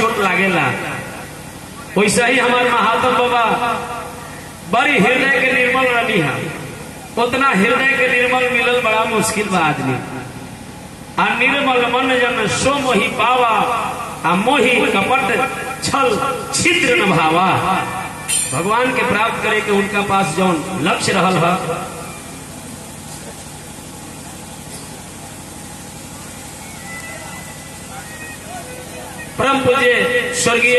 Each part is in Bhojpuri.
चोट लागेला वैसे ही हमारे महात्मा बाबा बड़ी हृदय के निर्मल रही है उतना हृदय के निर्मल मिलल बड़ा मुश्किल बा आदमी आ निर्मल मन जन सो मोहि पावा आ मोहि कपट छल छिद्र न भावा भगवान के प्राप्त करे के उनका पास जौन लक्ष्य रहल है परम पूज्य स्वर्गीय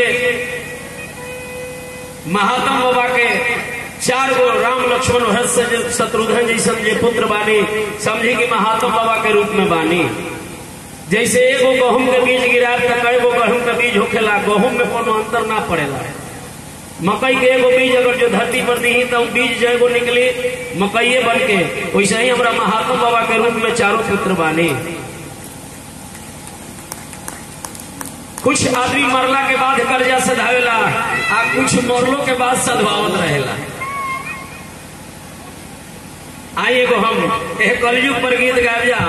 महात्मा बाबा के चार गो राम लक्ष्मण भरत से जो शत्रुघ्न जैसन जे पुत्र बानी समझी कि महात्मा बाबा के रूप में बानी जैसे एगो गहूम के बीज गिरा तो कई गो गहूम के बीज होखेला गहूम में कोनो अंतर ना पड़ेला मकई के एगो बीज अगर जो धरती पर दी तो उ बीज जो एगो निकली मकईए बन के वैसे ही हमारा महात्मा बाबा के रूप में चारों पुत्र बानी कुछ आदमी मरला के बाद कर्जा सधावेला आ कुछ मरलो के बाद सधवावत रहेला आई एगो हम एक कलयुग पर गीत गाब जा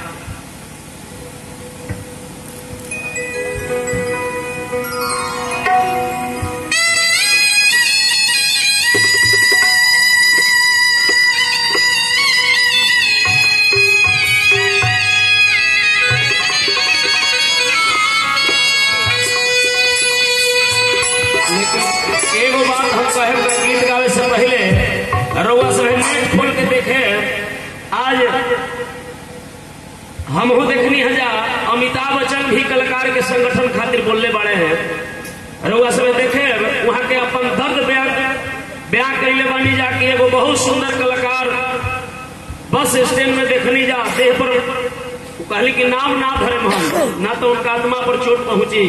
लेकिन एगो बात हम कहे के गीत गावे से पहले रउआ सब नेट खोल के देखे आज हम हो देखनी है जा अमिताभ बच्चन भी कलाकार के संगठन खातिर बोलने बड़े हैं रउआ सब देखे वहाँ के अपन दर्द बयान बयान कैले बानी जा कि एगो बहुत सुंदर कलाकार बस स्टैंड में देखनी जा देह पर कहली कि नाम ना धरे हम ना तो उनका आत्मा पर चोट पहुंची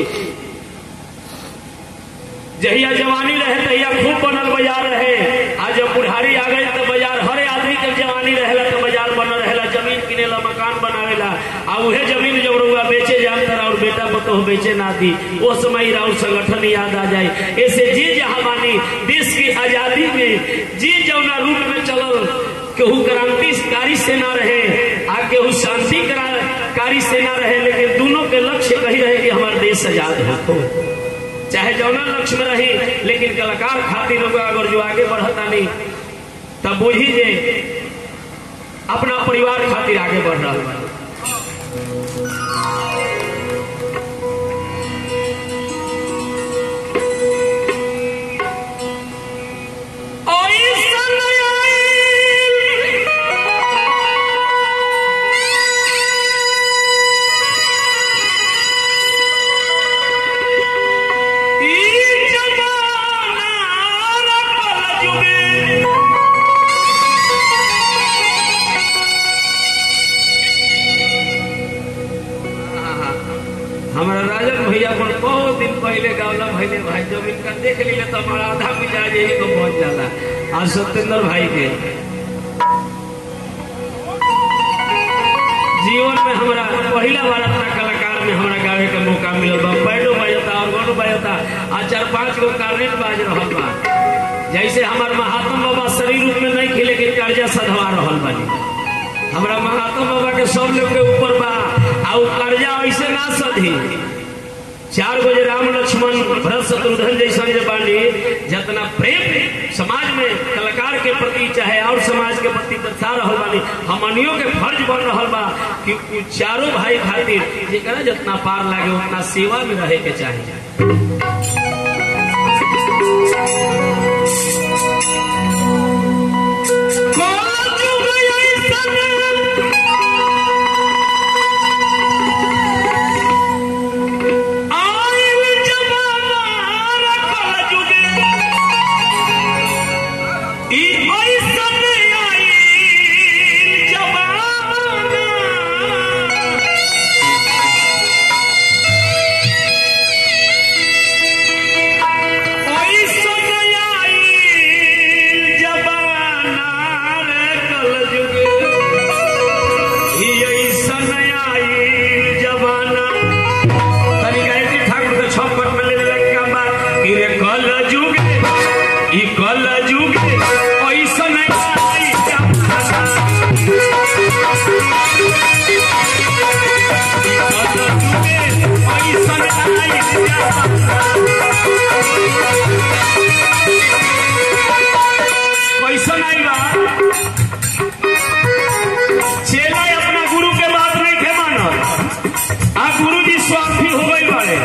जहिया जवानी रहे तहिया खूब बनल बाजार रहे आज जब बुढ़ारी आ गई तो बाजार हर आदमी के जवानी रहेला तो बाजार बनल रहेला जमीन किनेला मकान बनावेला आ उहे जमीन जब रउआ बेचे जाम तर और बेटा बतो बेचे ना दी वो समय राउर संगठन याद आ जाए ऐसे जी जहाँ मानी देश की आजादी में जी जौना रूप में चलल केहू क्रांतिकारी से ना रहे आ केहू शांति कारी से ना रहे लेकिन दोनों के लक्ष्य कही रहे कि हमारा देश आजाद हो चाहे जौना लक्ष्य में रही लेकिन कलाकार खातिर लोग अगर जो आगे बढ़ता नहीं तब बुझी जे अपना परिवार खातिर आगे बढ़ रहा बा। ओइसन आइल। ई जमाना रखल जुगे। हमारा राजन भैया पर बहुत दिन पहले गावला भैले भाई जब इनका देख लीले तो हमारा आधा मिजाज यही को पहुंच जाला आज सत्येंद्र भाई के जीवन में हमारा पहला बार अपना कलाकार में हमारा गावे का मौका मिलल बा पैडो बजता और गोनो बजता आ चार पांच गो कार्नेट बाज रहल बा जैसे हमार महात्मा बाबा शरीर रूप में नहीं खिले के कर्जा सधवा रहल बानी हमरा महात्मा बाबा के सब लोग के ऊपर बा आ उ कर्जा ऐसे ना सधी चार गो जे राम लक्ष्मण भरत शत्रुघ्न जैसा जे बानी जितना प्रेम समाज में कलाकार के प्रति चाहे और समाज के प्रति दर्शा रहल बानी हमनियों के फर्ज बन रहल बा कि उ चारों भाई खातिर जेकरा जितना पार लागे उतना सेवा में रहे के चाहिए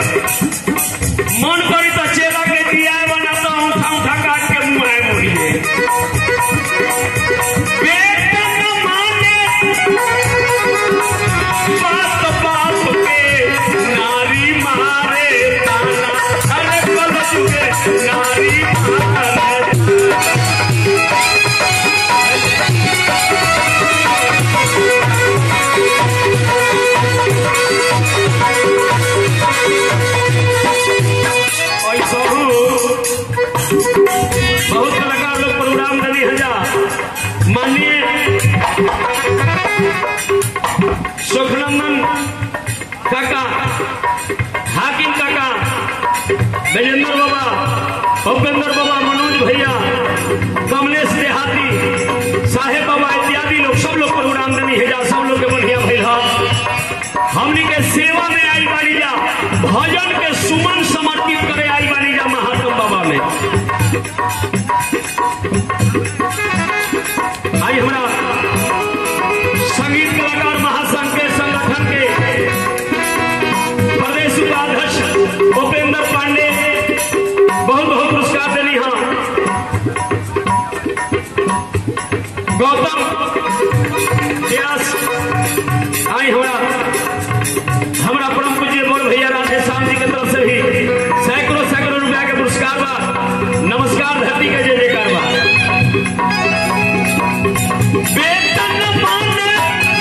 मन करी तो चेला के दिया बनाता हूँ उठा उठा काट के मुंह है मोड़ी में बेटा न माने बात बात के नारी मारे ताना अरे कल जुगे नारी मारे ऐसा हो बहुत कलाकार लोग प्रोग्राम दली हजार माननीय सुखनंदन काका हाकिम काका गजेंद्र बाबा भूपेंद्र बाबा मनोज भैया कमलेश देहाती साहेब बाबा इत्यादि लोग सब लोग प्रोग्राम दली हेजा सब लोग के बढ़िया भैल हमनी के सेवा में आई बानी जा भजन के सुमन समर्पित करे आई बानी जा महात्म बाबा में आई हमारा संगीत कलाकार महासंघ के संगठन के प्रदेश उपाध्यक्ष भूपेंद्र पांडे बहुत बहुत पुरस्कार दिली हाँ गौतम व्यास आई हमारा हमारा परम पूज्य बोल भैया राधे श्याम जी के तरफ से भी सैकड़ों सैकड़ों रुपया के पुरस्कार बा नमस्कार धरती के जय जयकार बा वेतन माने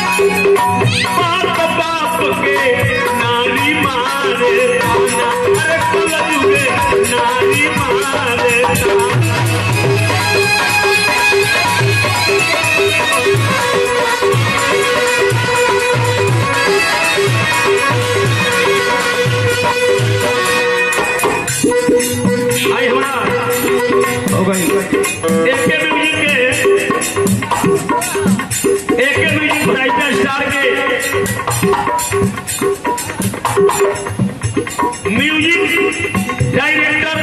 बाप बाप के नारी मारे ताना अरे कुल जुगे नारी मारे ताना आई हमारा हो गई एक के म्यूजिक के एक के म्यूजिक ब्राइटर स्टार के म्यूजिक डायरेक्टर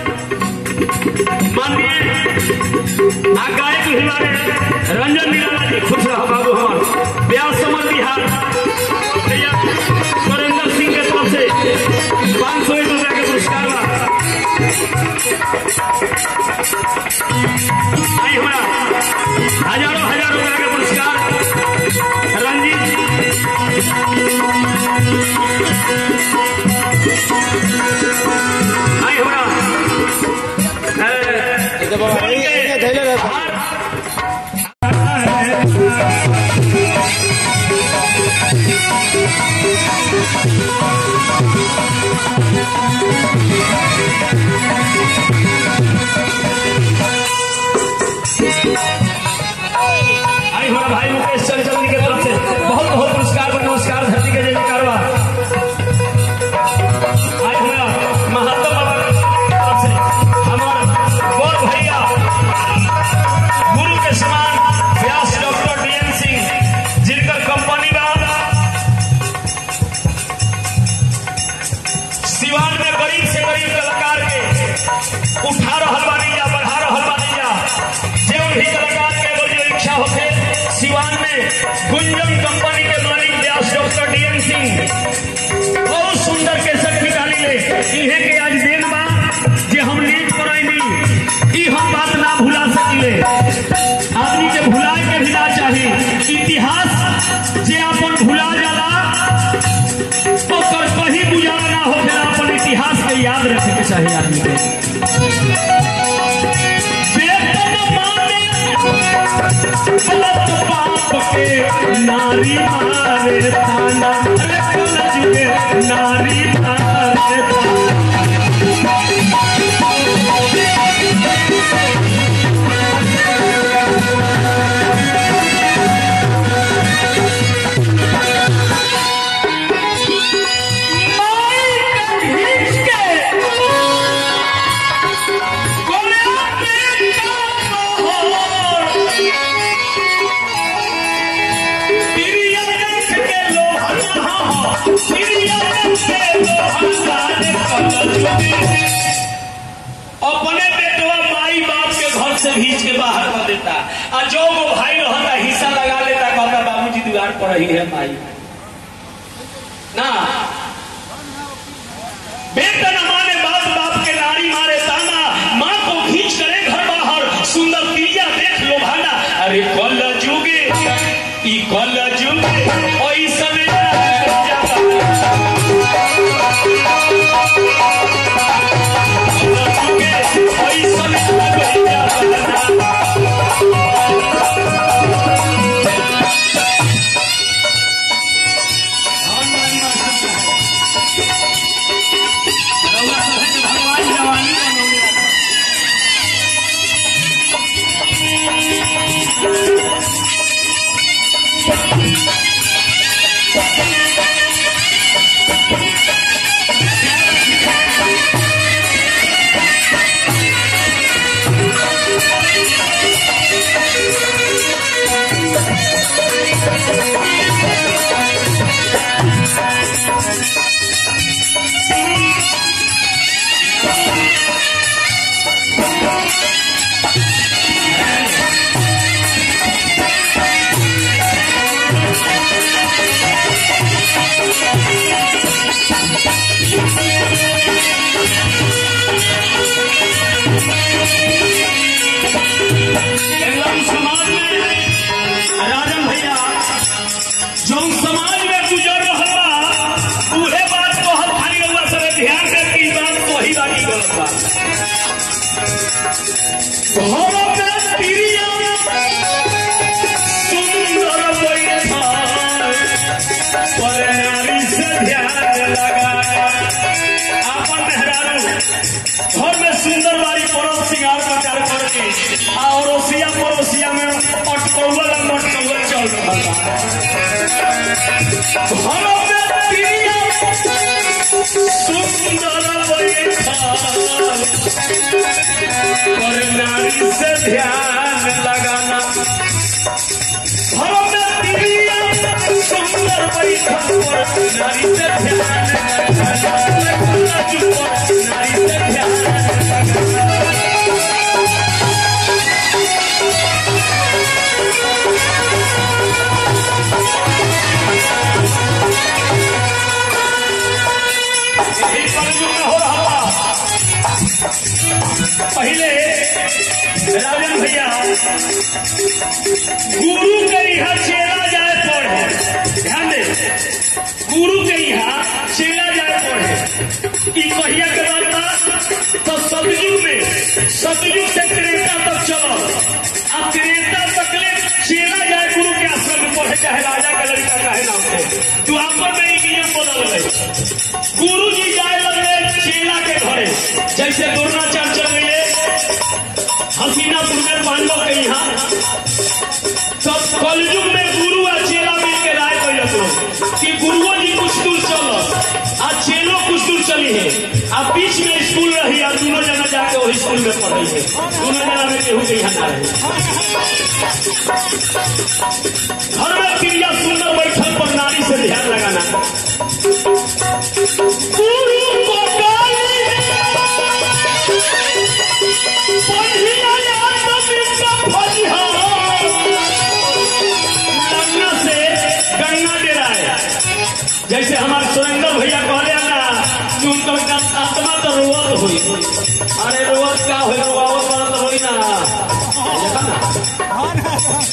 माननीय आ गायक हिमारे रंजन निराला जी खुश रहा बाबू हमार ब्याह समर बिहार भैया सुरेंद्र सिंह के तरफ से पाँच सौ एक रुपया के पुरस्कार बा आई हमारा हजारों हजारों रुपया के पुरस्कार रंजीत आई हमारा ये तो बाबा ये- ये धैर्य रहता है। आई हमारा भाई मुकेश चंचल जी के तरफ से बहुत बहुत पुरस्कार पर नमस्कार धरती के जय जयकार बा आई हमारा महात्मा बाबा की तरफ से हमारा गौर भैया गुरु के समान व्यास डॉक्टर डीएन सिंह जिनकर कंपनी बा सिवान में गरीब से गरीब कलाकार के उठा रहल बानी जा बढ़ा रहल बानी जा जे भी कलाकार के अगर जो इच्छा होखे सिवान में गुंजन कंपनी के मालिक व्यास डॉक्टर डीएन सिंह बहुत सुंदर के सब निकाली ले इहे के आज देन बा जे हम नीट करैनी ई हम बात ना भुला सकिले आदमी के भुलाए के भी ना चाही इतिहास जे अपन भुला जाला ओकर कहीं बुझाला ना होखेला अपन इतिहास के याद रखे के चाही आदमी के वेतन माने बाप बाप के नारी मारे ताना अरे कुल जुगे नारी मारे ताना अपने बेटवा माई बाप के घर से भीज के बाहर कर देता आ जो वो भाई रहता हिस्सा लगा लेता कहता बाबूजी दीवार पर ही है माई ना बेटा न माने बाप बाप के नारी मारे ताना माँ को खींच करे घर बाहर सुंदर प्रिया देख लो भाना अरे कल जुगे ई कल जुगे ओई समय ओई समय एकदम समाज में राजन भैया जौन समाज में गुजर रहल बा उहे बात कहल खाली रउआ सब ध्यान से की बात वही बाकी गलत बा घर में प्रिया सुंदर बैठल पर नारी से ध्यान लगा आपन मेहरारू घर में सुंदर बारी पड़ोस सिंगार प्रचार करके आ अड़ोसिया पड़ोसिया में अटकौल मटकौल चल रहा घर में प्रिया सुंदर बैठल पर नारी से ध्यान लगाना घर में प्रिया सुंदर बैठल पर नारी से ध्यान लगाना नारी से ध्यान यही कलयुग में हो रहा बा। पहले राजन भैया गुरु के यहाँ चेला जाए पढ़े ध्यान दे गुरु के यहाँ चेला जाए पढ़े ई कहिया के बात बा तो सतयुग में सतयुग से त्रेता तक चलो अब त्रेता तक ले चेला जाए गुरु के आश्रम में पढ़े चाहे राजा का लड़का चाहे ना हो तू आपको में एक नियम बदल गए गुरु जी जाए लगे चेला के घरे जैसे द्रोणाचार्य चल गए हसीनापुर में पांडव के यहाँ तब कलयुग में गुरु और चेला मिल के राय कर कि गुरुओं जी कुछ दूर चलो आ चेलो कुछ दूर चली है आ बीच में स्कूल रही आ दोनों जना जाके वही स्कूल में पढ़ी है दोनों जना में केहू के यहाँ ना रहे घर में क्रिया सुंदर बैठल पर नारी से ध्यान लगाना गुरु को गाली पहिया आत्मविश्वा फलिहा। गंगा से गंगा डेराए जैसे हमारे सुरेंद्र भैया कहले ना कि उनका आत्मा तो रोवत हुई अरे रोवत का हुई रोवावत वाला तो हुई ना देखा ना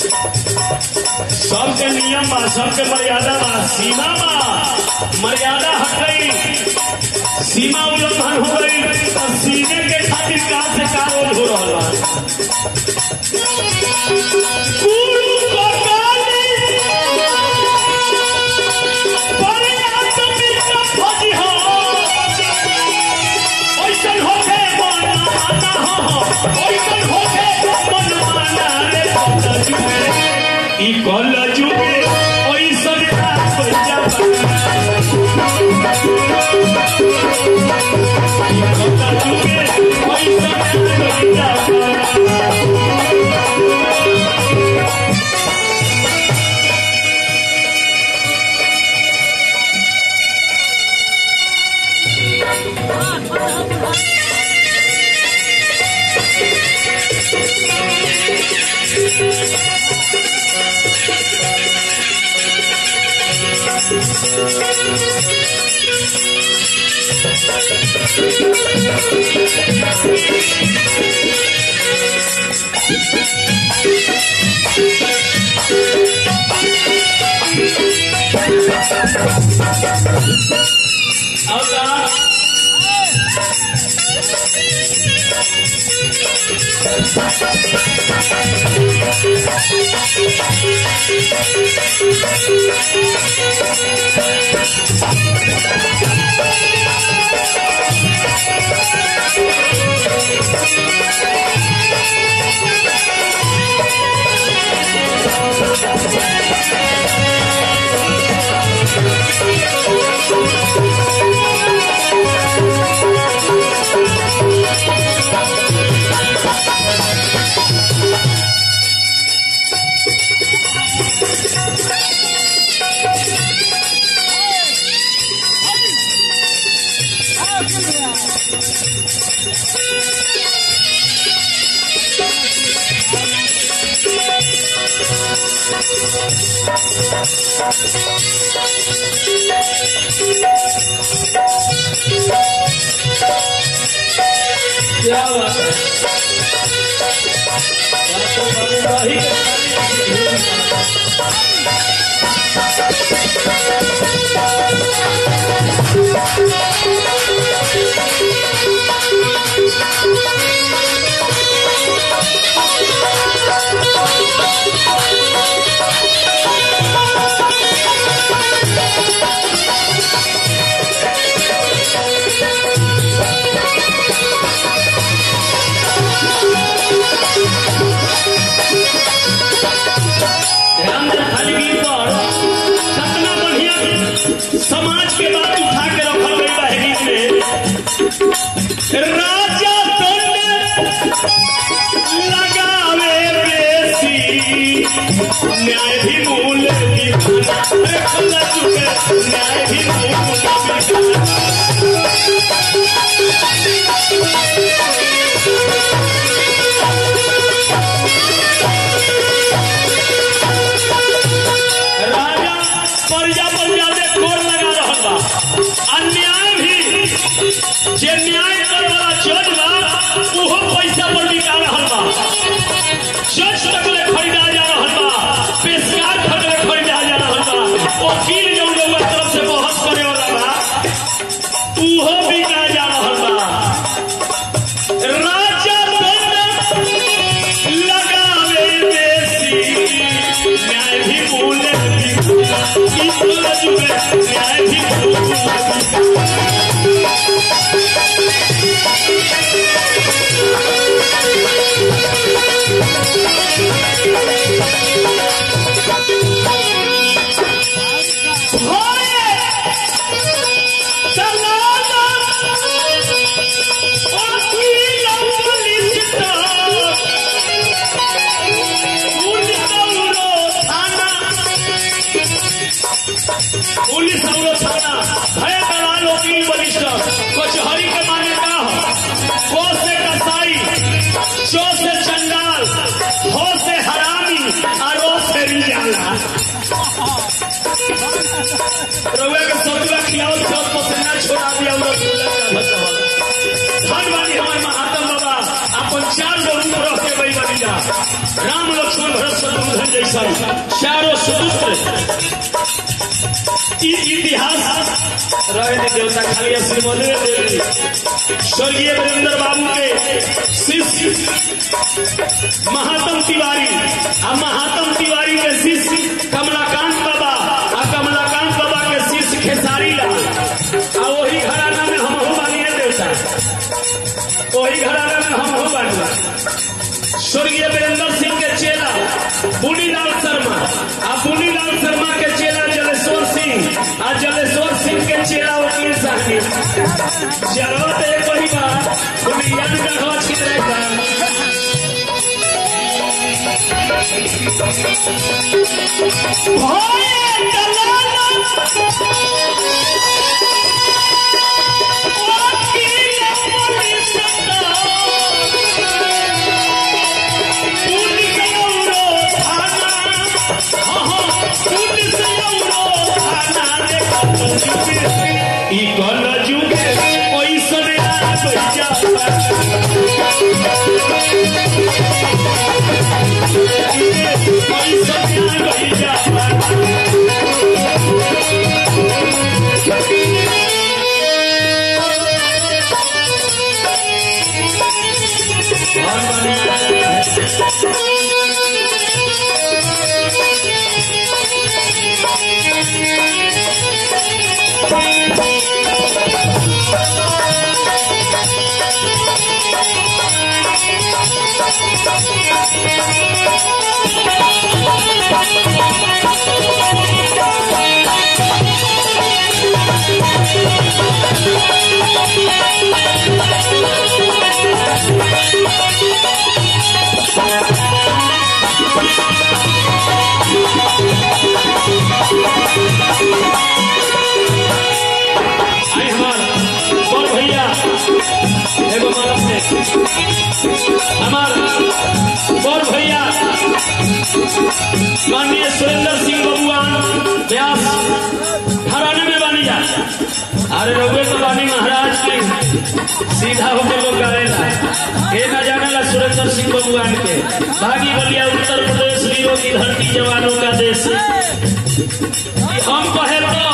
सबके नियम बा सबके मर्यादा बा सीमा बा मर्यादा हट गई सीमा उल्लंघन हो गई और सीने के खातिर का से का रोल हो रहा बा गुरु को गाली बड़े आत्मविश्वा फजिहा। ओइसन होके मन माना हो, ओइसन होके मन माना रे कल जुगे। ई कल जुगे ओइसन रात बजा ई कल जुगे ओइसन रात बजा और का क्या बात है बात तो बाबू वही ध्यान दे खाली गीत पर कितना बढ़िया समाज के बात उठा के रखल गई बा गीत में राजा दंड लगावे बेसी न्याय भी मूल विधान अरे खुदा चुके न्याय भी मूल विधान राजा प्रजा पर ज्यादा कोर लगा रहल बा अन्याय भी जे न्याय करे वाला जज बा उहो पैसा पर बिका रहल बा जज तक ले खरीदा जा रहल बा पेशकार तक ले खरीदा जा रहल बा वकील जौन रउआ तरफ से बहस करे वाला बा उहो बिका जा रहल बा राजा दंड लगावे बेसी न्याय भी बोले न्याय भी बोले पुलिस और थाना भय दलाल वकील वरिष्ठ कचहरी के माने का हो को से कसाई चो से चंडाल हो से हरामी और रो से रिजाला रउआ के सतुआ खियाओ सब पसीना छोड़ा दिया और रसगुल्ला का भसवा धन वाली हमारे महात्मा बाबा अपन चार गो रूप रख के वही बनी जा राम लक्ष्मण भरत शत्रुघ्न जैसा चारों सुपुत्र ई इतिहास रहे ने देवता खाली श्रीमद स्वर्गीय वीरेंद्र बाबू के शिष्य महात्म तिवारी आ महात्म तिवारी के शिष्य कमलाकांत बाबा आ कमलाकांत बाबा के शिष्य खेसारी लाल आ वही घराना में हम हो बानी देवता वही घराना में हम हो बानी स्वर्गीय वीरेंद्र सिंह के चेला बुनीलाल शर्मा आ बुनीलाल शर्मा के चेला जलेश्वर सिंह आ जलेश्वर सिंह के चेला वकील साहब चलो तो एक वही बात बुनियाद का हवा छिद रहेगा भोए दलाल वकील पुलिस पुलिस औरो थाना हाँ हाँ पुलिस औरो थाना देखो ई कल जुगे आई हमार बड़ भैया एगो मानव से हमार बड़ भैया माननीय सुरेंद्र सिंह बबुआन व्यास हराने में बानी जा अरे रघुए तो बानी महाराज की सीधा होके लोग करेला ये न जानेला सुरेंद्र सिंह बबुआन के भागी बलिया उत्तर प्रदेश वीरों की धरती जवानों का देश हम कहे तो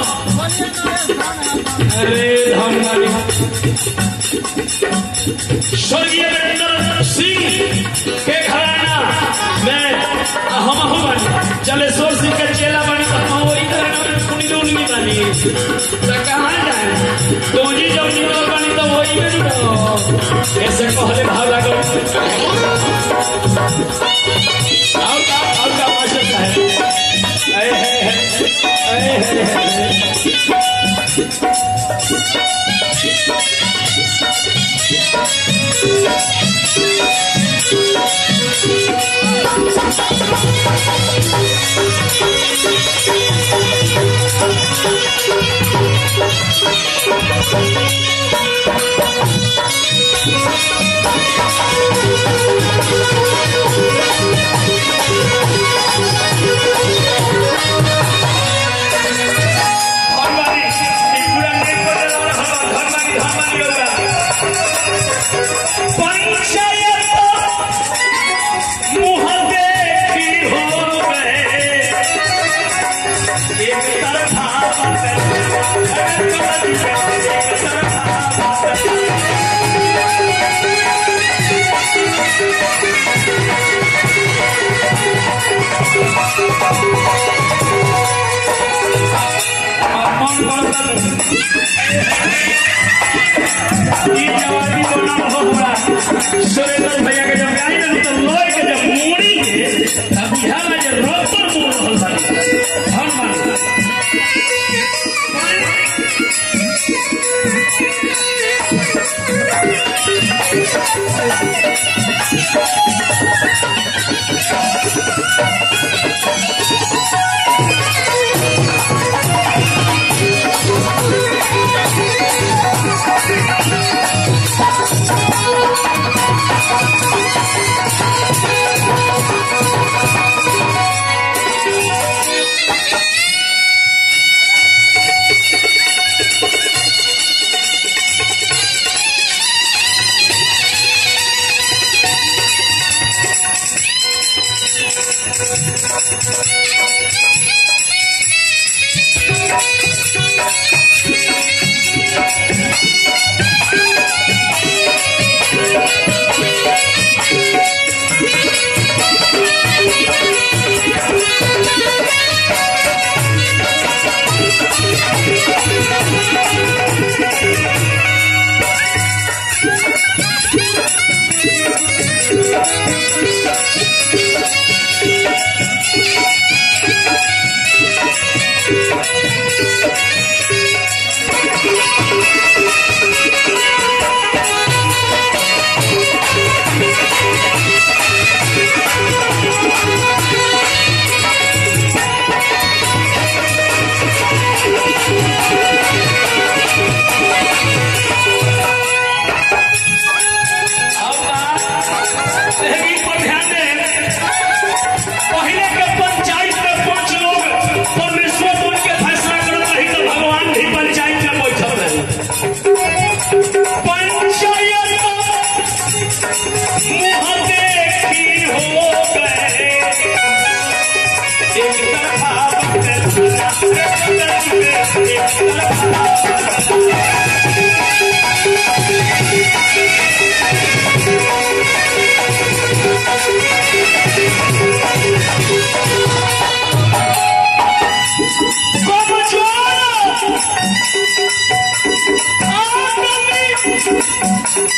अरे धनवारी स्वर्गीय वीरेंद्र सिंह के घराना में हम हूँ बनी जलेश्वर सिंह के चेला बनी तो हम वही घराना में सुनी दूनी बनी तो कहाँ जाए तो जी जब निकल बनी तो वही में जुड़ो ऐसे कहले भाव लगो आओ का आओ का मास्टर साहब अरे है है अरे है है धनवारी ई पूरा नेट पर चला रहा है धनवारी धनवारी होगा पंचायत मुँह देखी हो गए एक तरफा एक तरफा मन बढ़ल ई जवानी बना हो हमरा सुरेंद्र भैया के जब गाड़ी में तो लोय के जब मोड़ी के तब बुझाला जे रोपर मोड़ रहल बानी धन मान Thank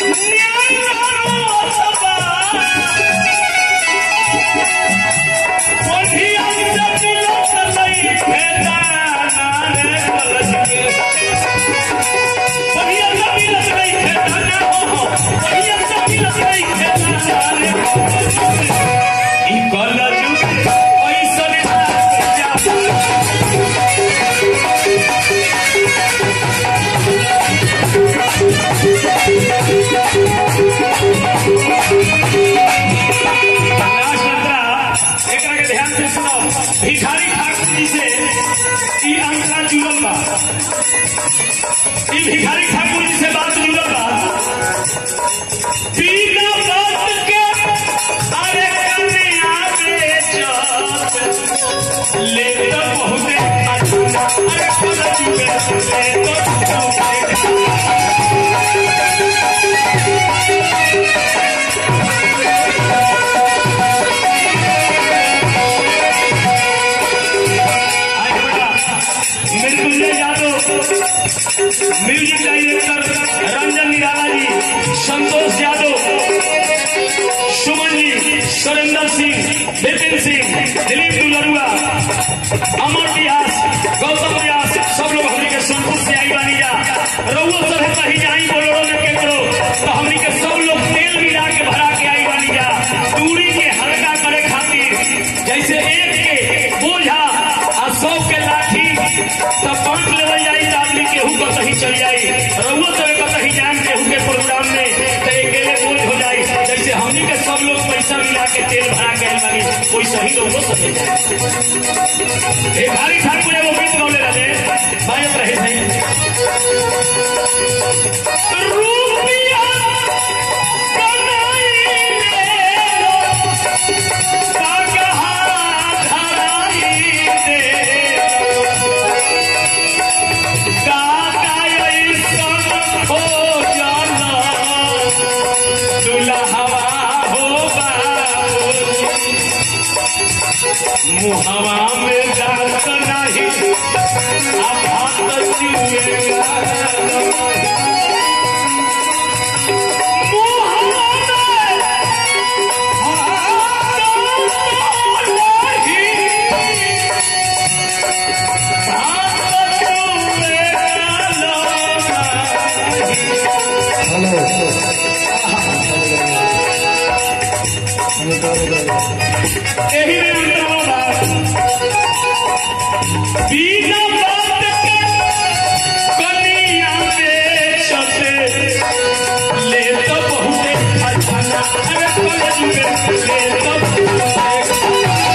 एकरा के ध्यान से सुनो भिखारी ठाकुर जी से ई अंतरा जुड़ल बा ई भिखारी ठाकुर जी से बात जुड़ल बा बिना बात के अरे कन्या बेचत ले तो बहुते अच्छा अरे खुदा जुगे ले तो बहुते आए बेटा मृत्युंजय यादव म्यूजिक डायरेक्टर रंजन निराला जी संतोष यादव सुमन जी सुरेंद्र सिंह विपिन सिंह दिलीप दुलरुआ अमर व्यास गौतम व्यास सब लोग हमने के सोनपुर से आई बानी जा रउओ सब है कहीं जाई बोलो में के करो तो हमने के सब लोग तेल मिला के भरा के आई बानी जा दूरी के हल्का करे खातिर जैसे एक के बोझा आ सौ के लाठी तब बांट लेवल जाई तो आदमी केहू को कहीं चल जाई रउओ सब को कहीं जान केहू के प्रोग्राम में तो अकेले बोझ हो जाई जैसे हमनी के सब लोग पैसा मिला के तेल भरा के आइल बानी कोई सही रउओ सब ले जाए भिखारी ठाकुर एगो गीत गौले रहे बाजत रहे थे रुपया कमाई ले पगहा धराई दे काका ऐसन हो जाना दुल्हवा हो बाबू मुहवा में दांत नहीं अब हाथ चुएगा मुहवा में एही में अंतरवा बा बिना बात के कनिया बेचते ले तो बहुते अच्छा ना अरे कॉलेज में ले तो बहुते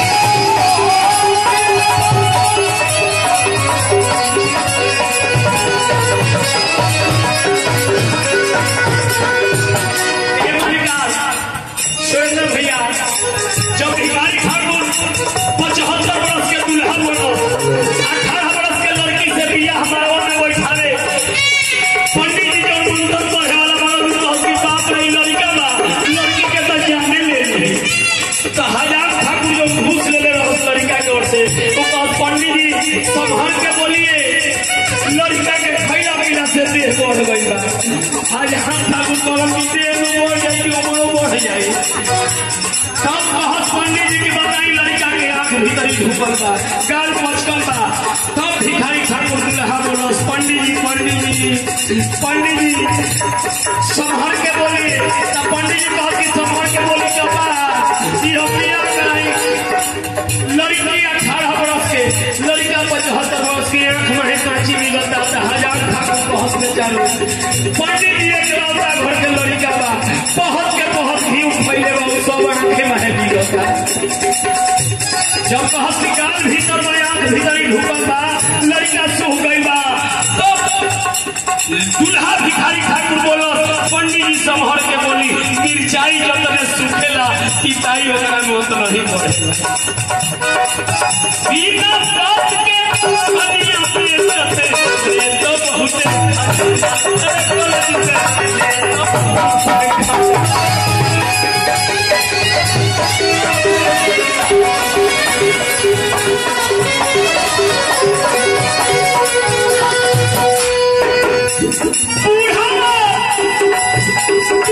ये विकास सुरेंद्र भैया जब भिखारी ठाकुर पचहत्तर बरस के दूल्हा बनो अठारह बरस के लड़की से बिया हमारा में बैठावे पंडित जी जब मंत्र पढ़े वाला बड़ा तो उसकी बाप नहीं लड़का बा लड़की के तो जाने ले ली तो हजार ठाकुर जो घूस ले ले रहा लड़का के ओर से तो कहा पंडित जी संभल के बोलिए लड़का के खैला पीला से देह बढ़ गई बा हजार ठाकुर कहलन कि देह में बढ़ जाई कि उमरो बढ़ जाई तब कहत पंडित जी की बताई लड़का के आंख भीतरी ढुकल बा गाल मचकल बा तब भिखारी ठाकुर दुल्हा बोलस पंडित जी पंडित जी पंडित जी संभर के बोली तब पंडित जी कहत कि संभर के बोली का बा ई हम बिया कराई लड़की अठारह बरस के लड़का पचहत्तर बरस के आंख में कांची मिलता था हजार ठाकुर कहत में चालू पंडित जी एक लौटा घर के लड़का बा बहुत के बहुत ही फैले बा उ सब आंखे में मिलता जब कहत कि गाल भीतर में आंख भीतर ही ढुकल बा लड़का सूख गई बा तब दूल्हा भिखारी ठाकुर बोलो पंडित जी संभर के बोली मिर्चाई जतने सूखेला पिताई ओकरा में उतना ही पड़ेला बिना बात के कनिया बेचते ये तो बहुत अरे कॉलेज में ये तो बहुत बूढ़ा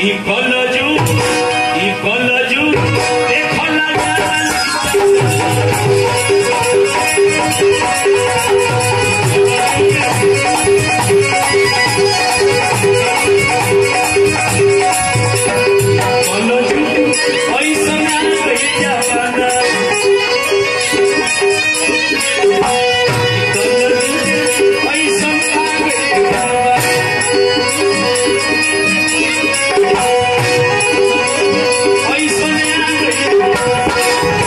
ई कलजू ई कलजू देखला कलजू ऐसन भैया बना कलजू ऐसन भैया बना ऐसन भैया